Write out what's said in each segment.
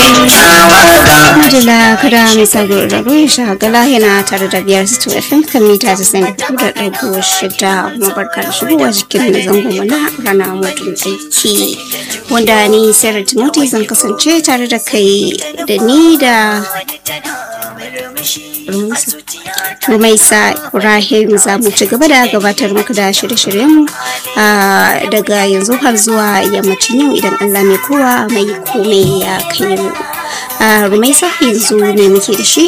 Madala kada mai sago da ruwan shagala yana tare da biyar su FM kan mita ta sani da ɗago shida kuma barka da shigowa cikin zango mana rana mutum aiki wanda ni Sarah Timothy zan kasance tare da kai da ni da Rumaisa Ibrahim za mu ci gaba da gabatar muku da shirye-shiryen daga yanzu har zuwa yammacin yau idan Allah mai kowa mai komai ya kai mu. Rumaisa yanzu ne muke da shi?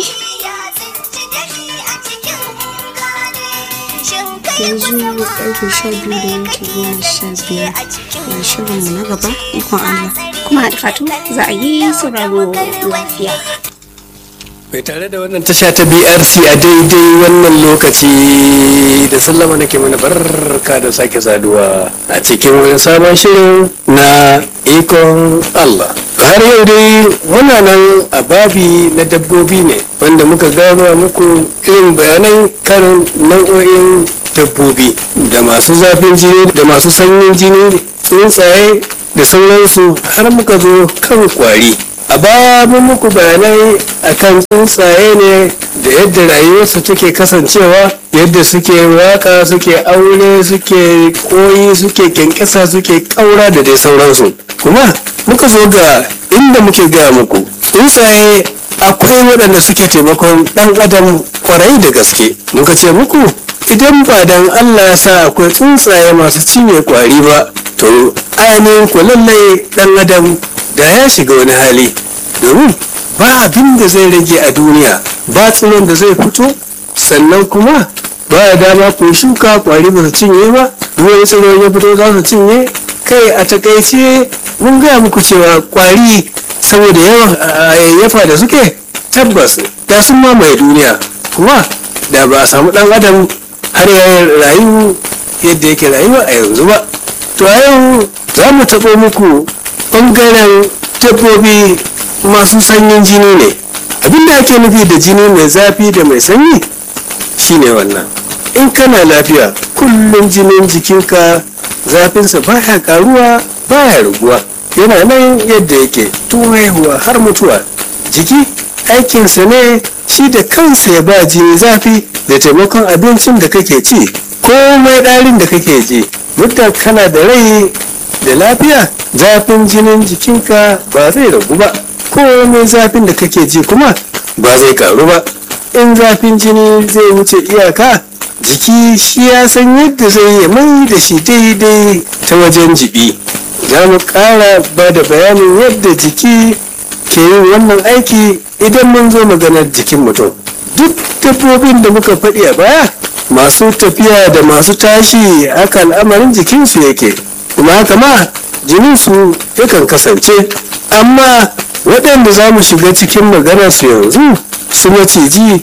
yanzu karfe sha biyu da yanki goma sha biyar da shirinmu na gaba ikon Allah. Kuma da fatu za a yi sauraro lafiya. mai tare da wannan tasha ta brc a daidai wannan lokaci da sallama nake mana barka da sake saduwa a cikin wani sabon shirin na ikon allah har yau dai muna nan a babi na dabbobi ne wanda muka gaba muku irin bayanai kan nau'o'in dabbobi da masu zafin jini da masu sanyin jini tsuntsaye da sauransu har muka zo kan kwari a baya mun muku bayanai akan tsuntsaye ne da yadda rayuwarsu take kasancewa yadda suke waka suke aure suke koyi suke kyankyasa suke kaura da dai sauransu kuma muka zo ga inda muke gaya muku tsuntsaye akwai waɗanda suke taimakon ɗan adam kwarai da gaske muka ce muku idan ba dan allah ya sa akwai tsuntsaye masu cinye kwari ba to ainihin ku lallai ɗan adam da ya shiga wani hali domin ba abin da zai rage a duniya ba tsiron da zai fito sannan kuma ba ya dama ku shuka kwari ba su cinye ba ruwan tsiro ya fito za su cinye kai a takaice mun gaya muku cewa kwari saboda yawan yayyafa da suke tabbas da sun mamaye duniya kuma da ba a samu dan adam har ya rayu yadda yake rayuwa a yanzu ba to a yau za mu taɓo muku ɓangaren dabbobi masu sanyin jini ne abinda ake nufi da jini mai zafi da mai sanyi shine wannan in kana lafiya kullum jinin jikinka zafinsa baya karuwa baya raguwa yana nan yadda yake tun haihuwa har mutuwa jiki aikinsa ne shi da kansa ya ba jini zafi da taimakon abincin da kake ci komai ɗarin da kake ji muddin kana da rai da lafiya zafin jinin jikinka ba zai ragu ba komai zafin da kake ji kuma ba zai karu ba in zafin jini zai wuce iyaka jiki shi ya san yadda zai yi mai da shi daidai ta wajen jibi za mu ƙara ba da bayanin yadda jiki ke yin wannan aiki idan mun zo maganar jikin mutum duk dabbobin da muka faɗi a baya masu tafiya da masu tashi haka al'amarin jikinsu yake kuma haka ma jininsu yakan kasance amma waɗanda za mu shiga cikin maganarsu yanzu su maciji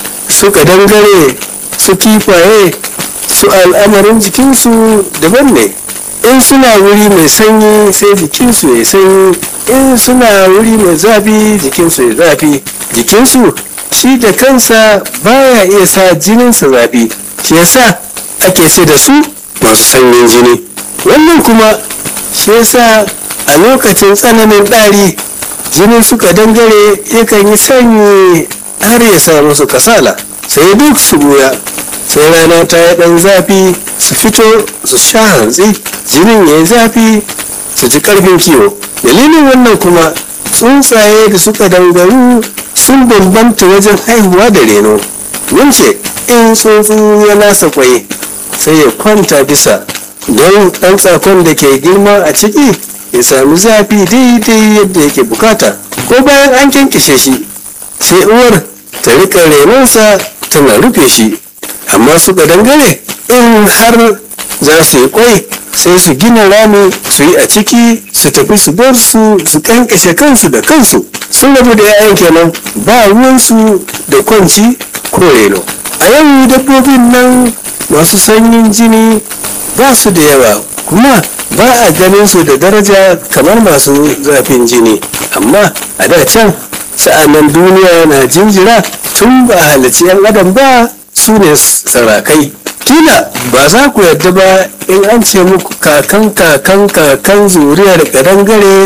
su kadangare su kifaye su al'amarin jikinsu daban ne in suna wuri mai sanyi sai jikinsu ya sanyi in suna wuri mai zafi jikinsu ya zafi jikinsu shi da kansa baya iya sa jininsa zafi shi yasa ake ce da su masu sanyin jini wannan kuma shi yasa a lokacin tsananin ɗari jinin suka dangare yakan yi sanyi har ya sa musu kasala sai duk su goya sai rana ta yi ɗan zafi su fito su sha hantsi jinin ya yi zafi su ji ƙarfin kiwo dalilin wannan kuma tsuntsaye da suka dangaru sun bambanta wajen haihuwa da reno mun ce in tsuntsu ya nasa kwai sai ya kwanta bisa don ɗan tsakon da ke girma a ciki ya sami zafi daidai yadda yake bukata ko bayan an kyankishe shi sai uwar ta rika renonsa tana rufe shi amma su dangare in har za su yi kwai sai su gina rami su yi a ciki su tafi su bar su su kankashe kansu da kansu sun rabu da 'ya'yan kenan ba ruwansu da kwanci ko reno a yau dabbobin nan masu sanyin jini ba su da yawa kuma ba a ganin su da daraja kamar masu zafin jini amma a da can sa'annan duniya na jinjira tun ba halarci 'yan adam ba su ne sarakai kila ba za ku yarda ba in an ce muku kakan kakan kakan zuriyar kadangare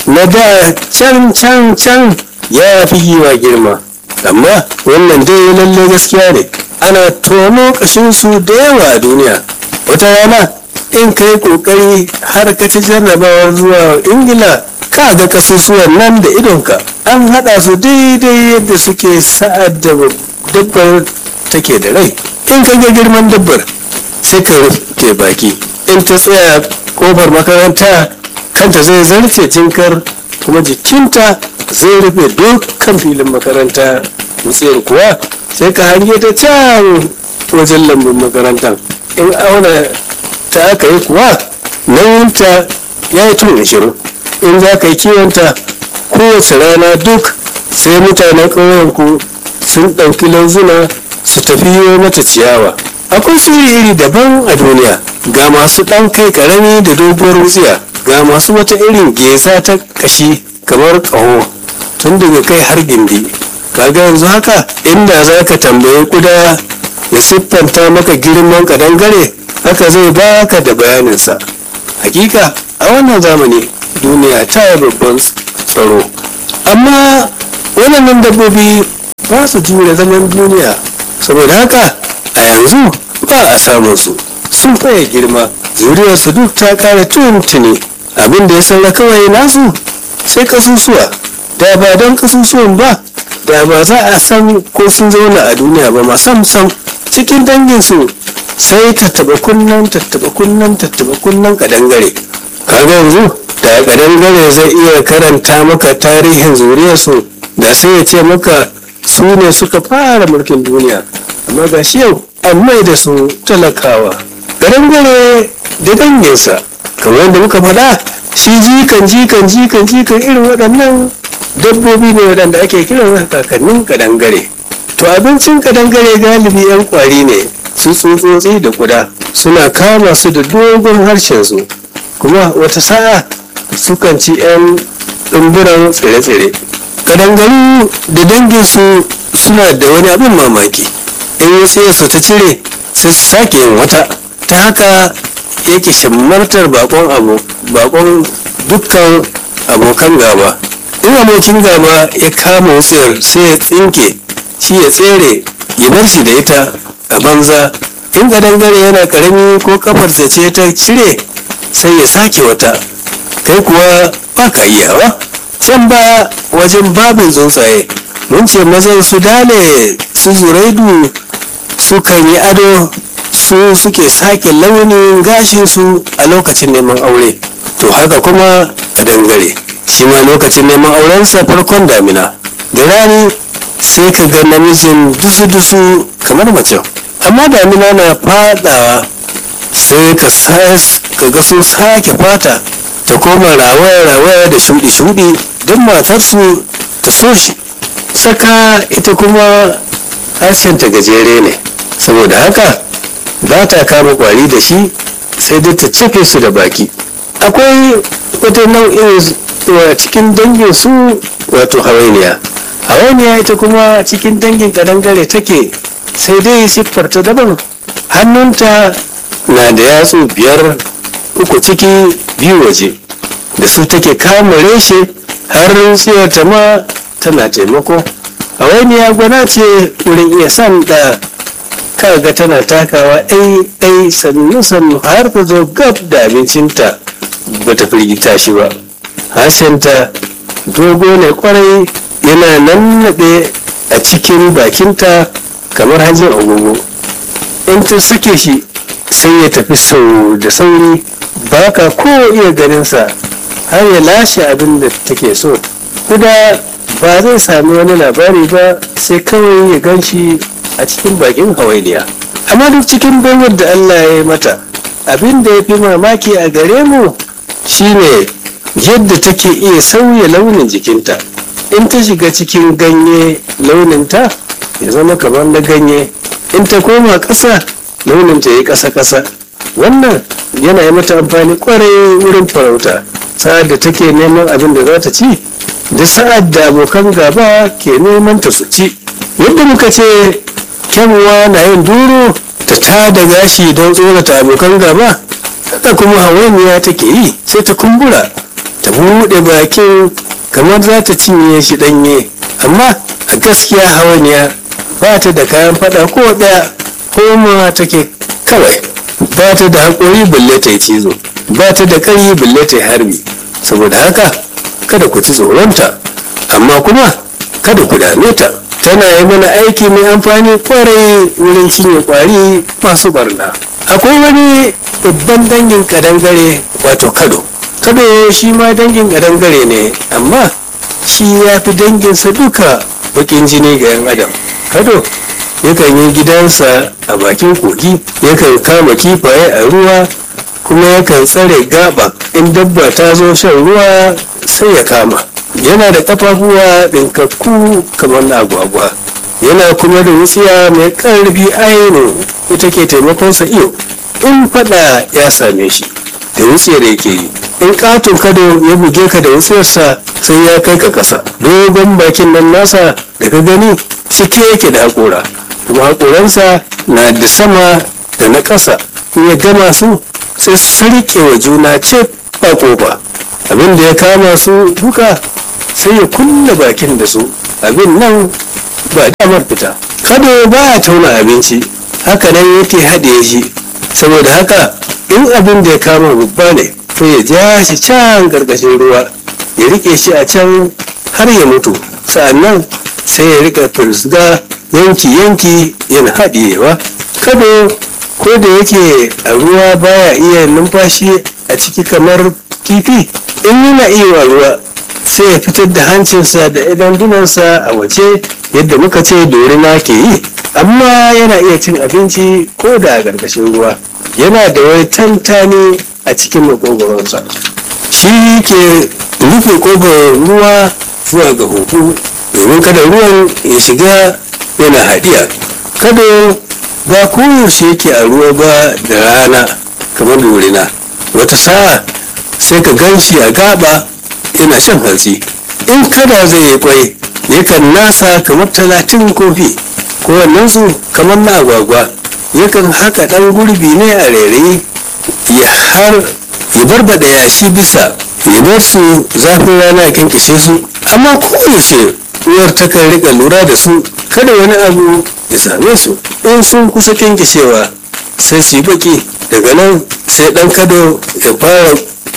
na da can can can ya fi giwa girma amma wannan dai lalle gaskiya ne ana tono kashinsu da yawa a duniya wata rana in ka yi kokari har ka ci jarrabawar zuwa ingila ka ga kasusuwan nan da idonka an haɗa su daidai yadda suke sa'ad da dabbar take da rai in ka ga girman dabbar sai ka rufe baki in ta tsaya kofar makaranta kanta zai zarce jinkar kuma jikinta zai rufe dukkan filin makaranta wutsiyar kuwa sai ka hange ta can wajen lambun makarantar in auna ta aka yi kuwa nauyinta ya yi tun ashirin in za ka yi kiwonta kowace rana duk sai mutanen ƙauyenku sun ɗauki lauzuna su tafi yi mata ciyawa akwai su iri daban a duniya ga masu ɗan kai ƙarami da doguwar wutsiya ga masu wata irin geza ta ƙashi kamar ƙaho tun daga kai har gindi kaga yanzu haka inda za ka tambayi kuda ya siffanta maka girman kadangare haka zai baka da bayaninsa hakika a wannan zamani duniya ta yi babban tsaro amma waɗannan dabbobi ba su jure zaman duniya saboda haka a yanzu ba a samun su sun faye girma zuriyarsu duk ta kare tuntuni abin da ya saura kawai nasu sai kasusuwa da ba don kasusuwan ba da ba za a san ko sun zauna a duniya ba ma sam sam cikin danginsu sai tattaba kunnan tattaba kunnan tattaba kunnan kadangare kaga yanzu da kadangare zai iya karanta maka tarihin zuriyarsu da sai ya ce maka su ne suka fara mulkin duniya amma ga shi yau an mai da su talakawa kadangare da danginsa kamar yadda muka faɗa shi jikan jikan jikan jikan irin waɗannan dabbobi ne waɗanda ake kiran kakannin kadangare to abincin kadangare galibi 'yan kwari ne su tsutsotsi da kuda suna kama su da dogon harshen su kuma wata sa'a sukan ci 'yan ɗumburan tsire-tsire kadangaru da danginsu suna da wani abin mamaki in su ta cire sai su sake yin wata ta haka yake shammartar bakon abu bakon dukkan abokan gaba in abokin gaba ya kama wutsiyar sai ya tsinke shi ya tsere ya bar shi da ita a banza in dangare yana karami ko kafarsa ce ta cire sai ya sake wata kai kuwa ba ka iyawa can ba wajen babin tsuntsaye mun ce mazan su dale su zuraidu su kan yi ado su suke sake launin gashinsu a lokacin neman aure to haka kuma a dangare shi ma lokacin neman aurensa farkon damina da rani sai ka ga namijin dusu-dusu kamar mace amma damina na fadawa sai ka ga sun sake fata ta koma rawaya-rawaya da shudi-shudi don matarsu ta so shi saka ita kuma harshenta gajere ne saboda haka ba ta kama kwari da shi sai dai ta cefe su da baki akwai wata nau'in cikin dangin su wato hawainiya hawainiya ita kuma cikin dangin kadangare take sai dai siffarta daban hannunta na da yatsu biyar uku ciki biyu waje da su take kama reshe har tsiyarta ma tana taimako hawainiya gwana ce wurin iya san da kaga tana takawa ɗai ɗai sannu sannu har ta zo gab da abincinta bata firgita shi ba harshenta dogo ne kwarai yana nannaɗe a cikin bakinta kamar hajjin agogo in ta sake shi sai ya tafi sau da sauri ba ka ko iya ganinsa har ya lashe abin da take so kuda ba zai sami wani labari ba sai kawai ya gan shi a cikin bakin hawainiya amma duk cikin baiwar da allah ya yi mata abin da ya fi mamaki a gare mu shine yadda take iya sauya launin jikinta in ta shiga cikin ganye launinta ya zama kamar na ganye in ta koma ƙasa launinta ya yi ƙasa-ƙasa wannan yana yi mata amfani kwarai wurin farauta sa'ad da take neman abin da za ta ci da sa'ad da abokan gaba ke neman ta su ci yadda muka ce kyanwa na yin duro ta tada gashi don tsorata abokan gaba haka kuma hawainiya take yi sai ta kumbura ta buɗe bakin kamar za ta cinye shi ɗanye amma a gaskiya hawaniya ba ta da kayan fada ko ɗaya koma take kawai ba ta da haƙori balle ta yi cizo ba ta da ƙarfi balle ta yi harbi saboda haka kada ku ci tsoronta amma kuma kada ku dame ta tana yi mana aiki mai amfani kwarai wurin cinye kwari masu barna akwai wani babban dangin kadangare wato kado kado shi ma dangin kadangare ne amma shi ya fi danginsa duka bakin jini ga yan adam kado yakan yi gidansa a bakin kogi yakan kama kifaye a ruwa kuma yakan tsare gaba in dabba ta zo shan ruwa sai ya kama yana da kafafuwa ɗinkakku kamar na agwagwa yana kuma da wutsiya mai ƙarfi ainihin ita ke taimakonsa iyo in fada ya same shi da wutsiyar yake yi in katon kado ya buge ka da wutsiyarsa sai ya kai ka ƙasa dogon bakin nan nasa da ka gani cike yake da haƙora kuma haƙoransa na da sama da na ƙasa in ya gama su sai su riƙe wa juna ce ba ƙofa abin da ya kama su duka sai ya kulle bakin da su abin nan ba damar fita kado ba ya tauna abinci haka nan yake haɗe shi saboda haka in abin da ya kama babba ne to ya ja shi can ƙarƙashin ruwa ya riƙe shi a can har ya mutu sa'annan sai ya riƙa firsga yanki-yanki yana haɗiyewa kado ko da yake a ruwa baya iya numfashi a ciki kamar kifi in yana iya ruwa sai ya fitar da hancinsa da idan dunansa a waje yadda muka ce dorina ke yi amma yana iya cin abinci ko da a ƙarƙashin ruwa yana da wani tantani a cikin makogoronsa shi ke rufe ƙofar ruwa zuwa ga huhu domin kada ruwan ya shiga yana haɗiya kada ba koyaushe yake a ruwa ba da rana kamar dorina wata sa'a sai ka gan shi a gaba yana shan hantsi in kada zai yi kwai yakan nasa kamar talatin kofi kowannensu kamar na agwagwa yakan haka ɗan gurbi ne a rairayi ya har ya barbada yashi bisa ya bar su zafin rana ya kinkishe su amma koyaushe uwar takan rika lura da su kada wani abu ya same su in sun kusa kinkishewa sai su yi baki daga nan sai ɗan kado ya fara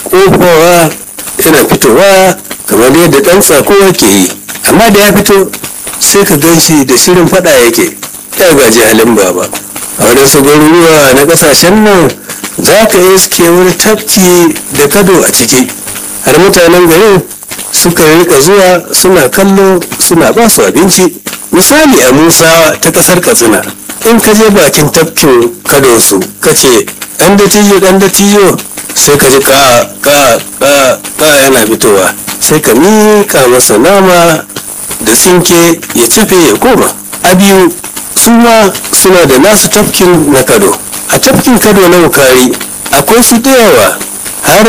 kofowa yana fitowa kamar yadda ɗan tsako ke yi amma da ya fito sai ka gan shi da shirin fada yake ya gaji halin baba a wadansu garuruwa na ƙasashen nan za ka iske wani tafki da kado a ciki har mutanen garin suka rika zuwa suna kallo suna ba su abinci misali a musa ta ƙasar katsina in ka je bakin tafkin kado su ka ce ɗan da tiyo ɗan da tiyo sai ka ji ka ka ka ka yana fitowa sai ka mika masa nama da tsinke ya tafe ya koma a biyu su ma suna da nasu tafkin na kado a tafkin kado na wukari akwai su da yawa har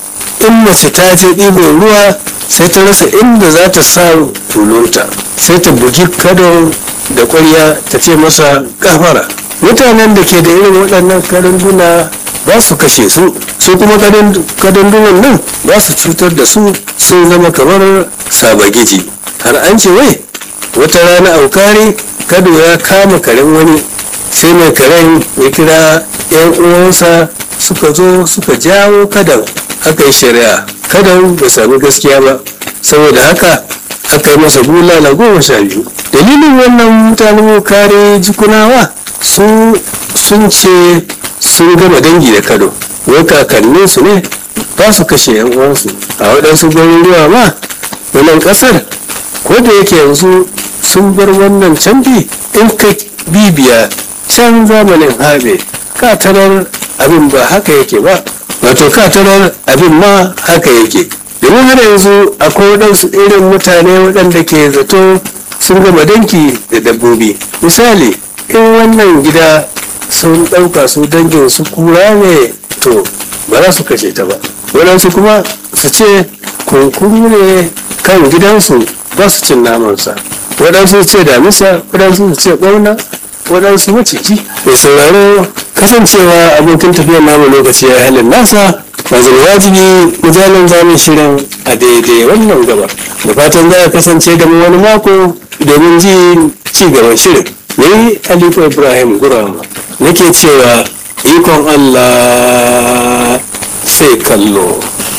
in mace ta je ɗiban ruwa sai ta rasa inda za ta sa tulunta sai ta bugi kado da ƙwarya ta ce masa kafara mutanen da ke da irin waɗannan karanduna ba su kashe su su kuma kadandunan nan ba su cutar da su sun zama kamar sabagiji har an ce wai wata rana aukari kado ya kama karen wani sai mai karen ya kira yan uwansa suka zo suka jawo kadan aka yi shari'a kadan bai sami gaskiya ba saboda haka aka yi masa bulala goma sha biyu dalilin wannan mutanen kare jikunawa su sun ce sun gama dangi da kado wai kakanninsu ne ba su kashe yan uwansu a waɗansu garuruwa ma wannan ƙasar ko da yake yanzu sun bar wannan canfi in ka bibiya can zamanin habe katarar abin ba haka yake ba wato katarar abin ma haka yake domin har yanzu akwai waɗansu irin mutane waɗanda ke zato sun gama danki da dabbobi misali in wannan gida sun ɗauka su dangin su kura ne to ba za su kashe ta ba waɗansu kuma su ce kunkuru ne kan gidansu ba su cin namansa waɗansu su ce damisa waɗansu su ce ɓauna waɗansu maciji mai sauraro kasancewa abokin tafiyar namu lokaci ya halin nasa wajen wajibi misalin zamun shirin a daidai wannan gaba da fatan za a kasance da mu wani mako domin ji ci gaban shirin ni alifu ibrahim gurama nake cewa ikon allah sai kallo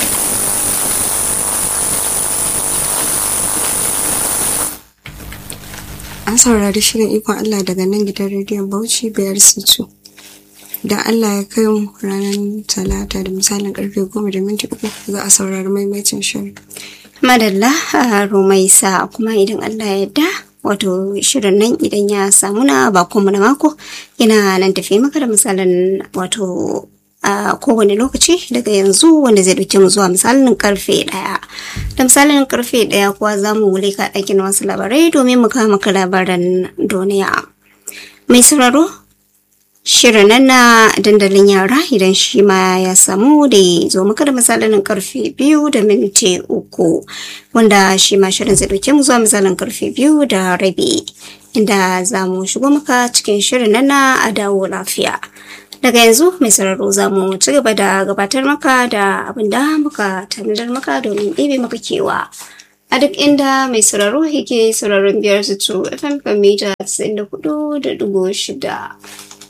an saurari shirin ikon Allah daga nan gidan rediyon Bauchi biyar situ. Da Allah ya kai mu ranar talata da misalin karfe goma da minti uku za a saurari maimaitin shirin. madalla a rumaisa kuma idan allah ya yarda wato shirin nan idan ya samu na bakonmu na mako yana nan tafi maka da misalin wato a kowane lokaci daga yanzu wanda zai dauke mu zuwa misalin karfe daya da misalin karfe daya kuwa za mu leka ɗakin wasu labarai domin mu kawo maka labaran duniya mai sauraro shirin nan na dandalin yara idan shi ma ya samu da ya zo maka da misalin karfe biyu da minti uku wanda shi ma shirin zai dauke mu zuwa misalin karfe biyu da rabi inda za mu shigo maka cikin shirin nan na a dawo lafiya daga yanzu mai sauraro za mu ci gaba da gabatar maka da abin da muka tanadar maka domin ɗebe maka kewa a duk inda mai sauraro yake sauraron biyar su fm kan mita 94 da dubu shida